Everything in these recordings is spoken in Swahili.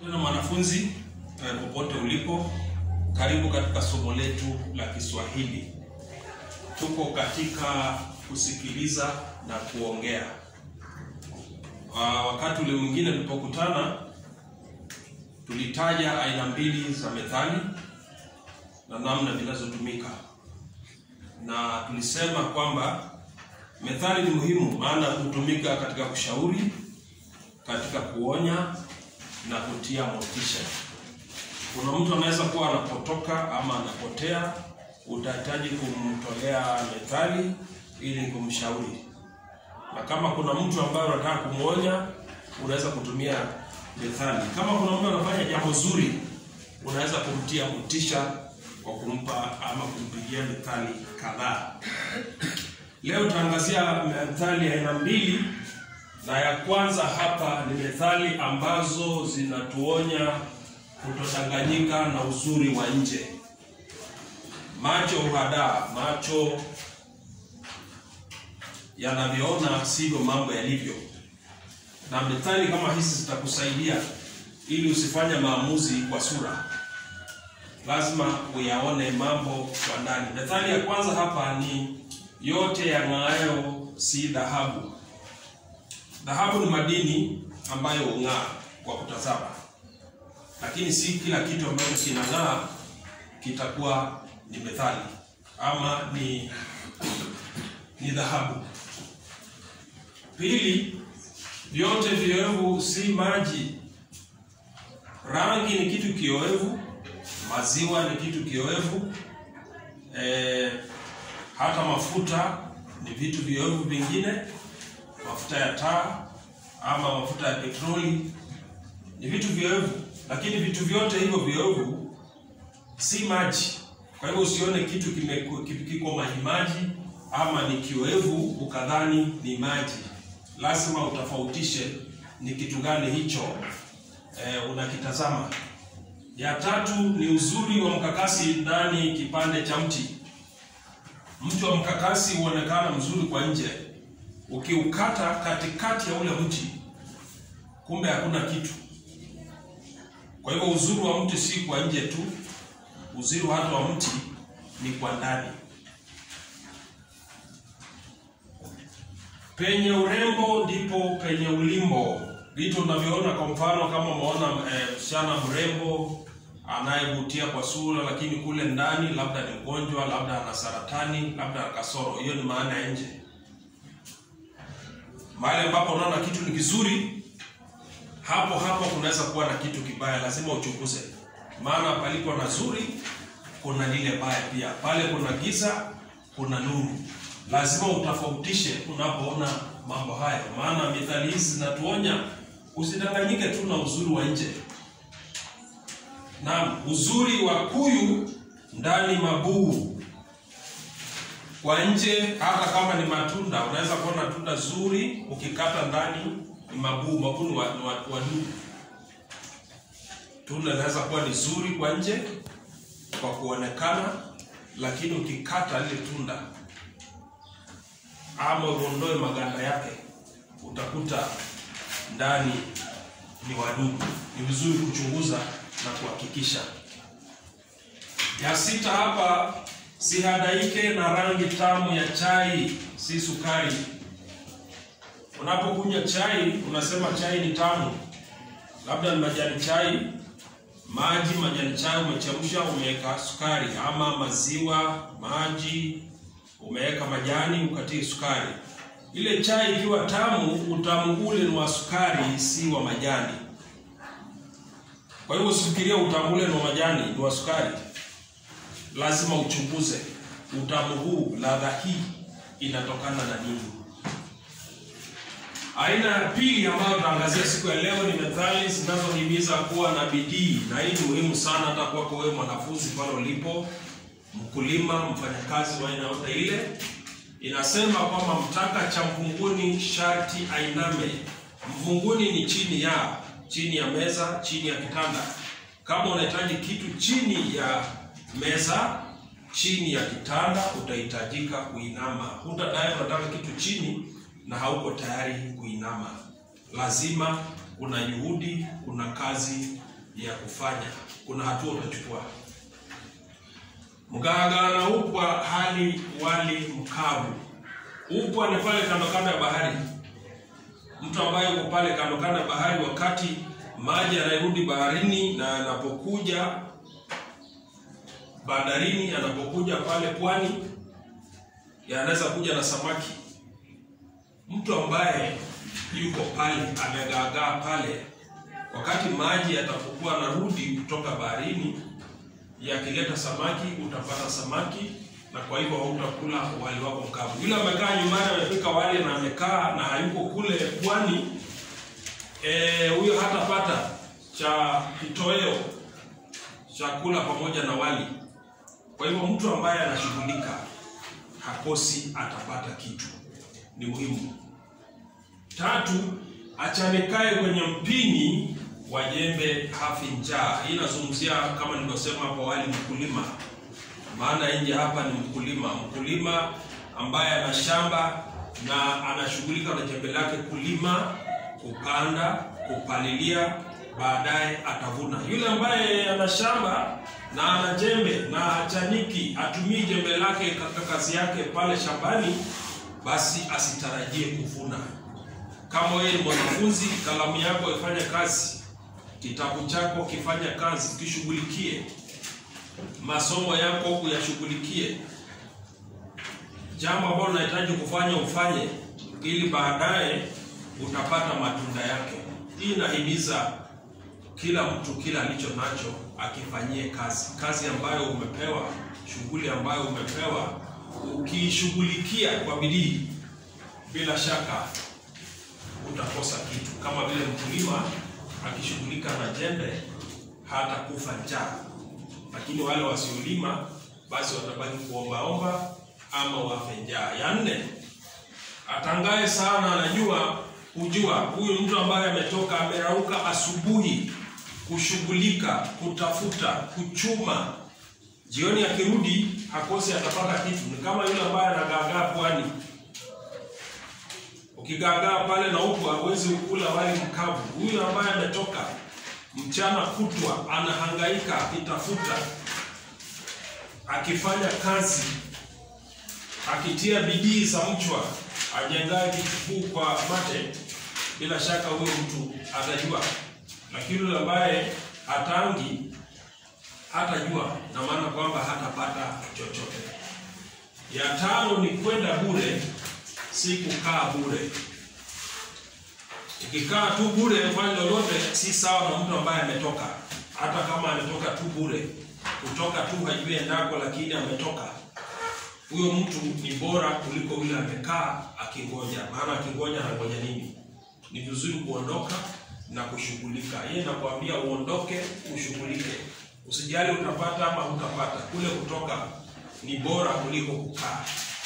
Tena mwanafunzi eh, popote ulipo, karibu katika somo letu la Kiswahili. Tuko katika kusikiliza na kuongea. Ah, wakati ule mwingine tulipokutana, tulitaja aina mbili za methali na namna zinazotumika, na tulisema kwamba methali ni muhimu, maana hutumika katika kushauri, katika kuonya na kutia motisha. Kuna mtu anaweza kuwa anapotoka ama anapotea, utahitaji kumtolea methali ili kumshauri, na kama kuna mtu ambaye unataka kumwonya, unaweza kutumia methali. Kama kuna mtu anafanya jambo zuri, unaweza kumtia motisha kwa kumpa ama kumpigia methali kadhaa. Leo tutaangazia methali aina mbili, na ya kwanza hapa ni methali ambazo zinatuonya kutodanganyika na uzuri wa nje. Macho huhadaa, macho yanavyoona sivyo mambo yalivyo, na methali kama hizi zitakusaidia ili usifanye maamuzi kwa sura, lazima uyaone mambo kwa ndani. Methali ya kwanza hapa ni yote yang'aayo si dhahabu. Dhahabu ni madini ambayo hung'aa kwa kutazama, lakini si kila kitu ambacho kinang'aa kitakuwa ni methali ama ni ni dhahabu. Pili, vyote vioevu si maji. Rangi ni kitu kioevu, maziwa ni kitu kioevu, eh, hata mafuta ni vitu vioevu vingine, mafuta ya taa ama mafuta ya petroli ni vitu vioevu, lakini vitu vyote hivyo vioevu si maji. Kwa hivyo usione kitu kime- kiko maji maji ama ni kioevu ukadhani ni maji. Lazima utofautishe ni kitu gani hicho eh, unakitazama. Ya tatu ni uzuri wa mkakasi ndani kipande cha mti. Mti wa mkakasi huonekana mzuri kwa nje, ukiukata katikati ya ule mti, kumbe hakuna kitu. Kwa hivyo uzuri wa mti si kwa nje tu, uzuri hata wa mti ni kwa ndani. Penye urembo ndipo penye ulimbo. Vitu unavyoona, kwa mfano, kama umeona eh, msichana mrembo anayevutia kwa sura, lakini kule ndani labda ni mgonjwa, labda ana saratani, labda ana kasoro, hiyo ni maana ya nje. Mahali ambapo unaona kitu ni kizuri, hapo hapo kunaweza kuwa na kitu kibaya, lazima uchunguze, maana palipo na zuri kuna lile baya pia, pale kuna giza kuna nuru. Lazima utofautishe unapoona mambo haya, maana mithali hizi zinatuonya usidanganyike tu na uzuri wa nje. Naam, uzuri wa kuyu ndani mabuu, kwa nje hata kama ni matunda, unaweza kuona tunda zuri, ukikata ndani ni mabuu. Mabuu ni wa- ni wa- wadudu. Tunda linaweza kuwa ni zuri kwa nje kwa kuonekana, lakini ukikata lile tunda ama uondoe maganda yake, utakuta ndani ni wadudu. Ni vizuri kuchunguza na kuhakikisha. Ya sita hapa, sihadaike na rangi tamu ya chai, si sukari. Unapokunywa chai unasema chai ni tamu, labda ni majani chai, maji, majani chai umechemsha, umeweka sukari, ama maziwa, maji, umeweka majani, ukatie sukari. Ile chai ikiwa tamu, utamu ule ni wa sukari, si wa majani. Kwa hivyo usifikiria utamu ule ni wa majani, ni wa sukari. Lazima uchunguze utamu huu, ladha hii inatokana na nini. Aina ya pili ambayo tutaangazia siku ya leo ni methali zinazohimiza kuwa na bidii, na hii ni muhimu sana hata kwako wewe mwanafunzi pale ulipo, mkulima, mfanyakazi wa aina yote ile. Inasema kwamba mtaka cha mvunguni sharti ainame. Mvunguni ni chini ya chini ya meza, chini ya kitanda. Kama unahitaji kitu chini ya meza, chini ya kitanda, utahitajika kuinama. Hutadai unataka kitu chini na hauko tayari kuinama. Lazima kuna juhudi, kuna kazi ya kufanya, kuna hatua utachukua. Mgaagaa na upwa hali wali mkavu. Upwa ni pale kando kando ya bahari, mtu ambaye yuko pale kando kando ya bahari, wakati maji yanarudi baharini na anapokuja bandarini, anapokuja pale pwani, yanaweza kuja na samaki. Mtu ambaye yuko pale amegaagaa pale, wakati maji yatapokuwa narudi kutoka baharini yakileta samaki, utapata samaki na kwa hivyo hautakula wali wako mkavu. Yule amekaa nyumbani amepika wali na amekaa na hayuko kule pwani, huyo e, hatapata cha kitoweo chakula pamoja na wali. Kwa hivyo mtu ambaye anashughulika hakosi, atapata kitu, ni muhimu. Tatu, achanikae kwenye mpini wa jembe hafi njaa. Hii inazungumzia kama nilivyosema hapo awali, mkulima. Maana nje hapa ni mkulima, mkulima ambaye ana shamba na anashughulika na jembe lake kulima, kupanda, kupalilia, baadaye atavuna. Yule ambaye ana shamba na ana jembe na hachaniki, atumii jembe lake katika kazi yake pale shambani, basi asitarajie kuvuna. Kama wewe ni mwanafunzi, kalamu yako ifanye kazi, kitabu chako kifanya kazi, kishughulikie masomo yako uyashughulikie. Jambo ambalo unahitaji kufanya ufanye, ili baadaye utapata matunda yake. Hii inahimiza kila mtu kila alicho nacho akifanyie kazi, kazi ambayo umepewa, shughuli ambayo umepewa, ukiishughulikia kwa bidii, bila shaka utakosa kitu. Kama vile mkulima akishughulika na jembe hata kufa njaa, lakini wale wasiolima basi watabaki kuombaomba ama wafe njaa. Ya nne, atangaye sana anajua hujua. Huyu mtu ambaye ametoka amerauka asubuhi kushughulika, kutafuta, kuchuma, jioni akirudi hakosi atapata kitu. Ni kama yule ambaye anagaagaa pwani ukigaagaa pale na huku hawezi kula wali mkavu. Huyu ambaye ametoka mchana kutwa anahangaika akitafuta, akifanya kazi, akitia bidii za mchwa, ajengaye kichukuu kwa mate, bila shaka huyo mtu atajua. Lakini yule ambaye hatangi hatajua, na maana kwamba hatapata chochote. Ya tano ni kwenda bure si kukaa bure. Ukikaa tu bure fanya lolote, si sawa na mtu ambaye ametoka. Hata kama ametoka tu bure, kutoka tu hajui endako, lakini ametoka, huyo mtu ni bora kuliko yule amekaa akingoja. Maana akingoja anangoja nini? Ni vizuri kuondoka na kushughulika. Yeye nakwambia uondoke, ushughulike, usijali utapata ama hutapata. Kule kutoka ni bora kuliko kukaa.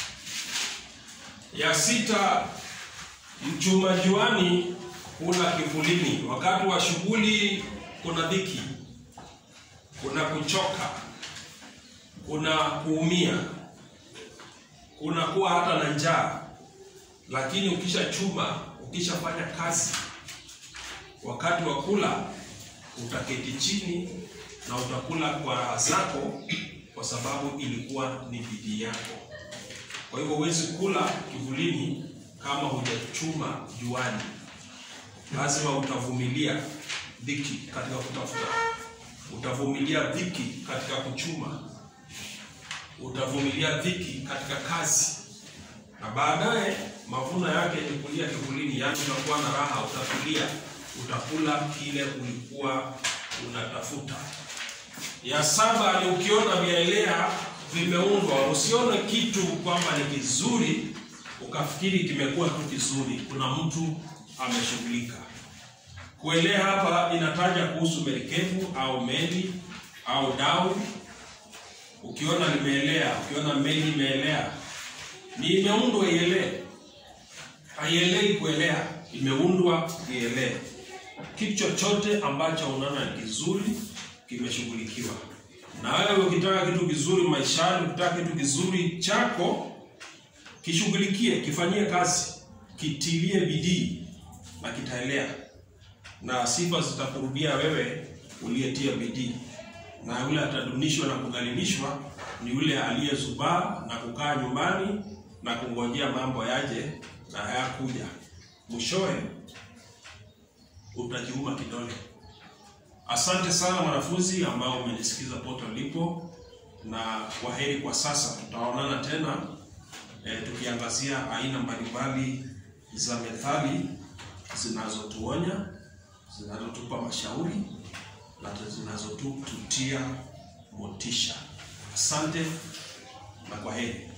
Ya sita, mchuma juani hula kivulini. Wakati wa shughuli kuna dhiki, kuna kuchoka, kuna kuumia, kuna kuwa hata na njaa, lakini ukishachuma, ukishafanya kazi, wakati wa kula utaketi chini na utakula kwa raha zako, kwa sababu ilikuwa ni bidii yako. Kwa hivyo huwezi kula kivulini kama hujachuma juani. Lazima utavumilia dhiki katika kutafuta, utavumilia dhiki katika kuchuma, utavumilia dhiki katika kazi, na baadaye mavuno yake ni kulia kivulini, yaani utakuwa na raha, utatulia, utakula kile ulikuwa unatafuta. Ya saba ni ukiona vyaelea vimeundwa usione kitu kwamba ni kizuri ukafikiri kimekuwa tu kizuri. Kuna mtu ameshughulika. Kuelea hapa inataja kuhusu merikebu au meli au dau. Ukiona limeelea, ukiona meli imeelea, ni imeundwa ielee, haielei kuelea, imeundwa ielee. Kitu chochote ambacho unaona ni kizuri kimeshughulikiwa na wewe ukitaka kitu kizuri maishani, ukitaka kitu kizuri chako, kishughulikie, kifanyie kazi, kitilie bidii na kitaelea, na sifa zitakurudia wewe uliyetia bidii, na yule atadunishwa na kudhalilishwa ni yule aliyezubaa na kukaa nyumbani na kungojea mambo yaje na hayakuja. Mwishowe utajiuma kidole. Asante sana mwanafunzi ambao umenisikiza pote ulipo, na kwaheri kwa sasa. Tutaonana tena e, tukiangazia aina mbalimbali za methali zinazotuonya, zinazotupa mashauri na zinazotutia motisha. Asante na kwaheri.